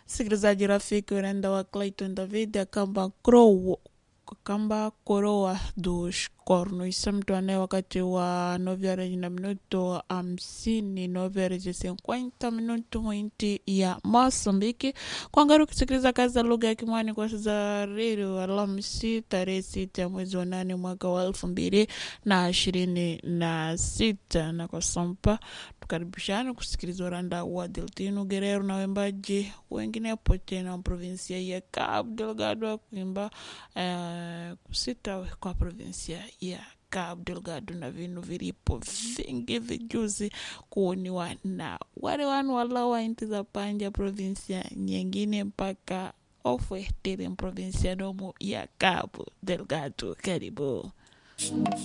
msikilizaji rafiki urenda wa Clayton David akamba crow kamba koroa dos cornos mtwane wakati wa nove horas na minuto hamsini nove horas e cinquenta minuto mwinti ya Mosambiki kwangari kusikiliza kazi za lugha ya Kimwani kwa za redio Alhamisi tarehe sita ya mwezi wa nane mwaka wa elfu mbili na ishirini na sita na kwa sampa tukaribishana kusikiliza uranda wa Deltino Guerrero na wembaji wenginepo tena provinsia ya Cabo Delgado wa kuimba eh, kusita kwa provinsia ya Cabo Delgado na vinu vilipo vingi vijuzi kuoniwa na wale wanu walawa inti za panja provinsia nyingine mpaka ofwetere provinsia nomo ya Cabo Delgado. Karibu.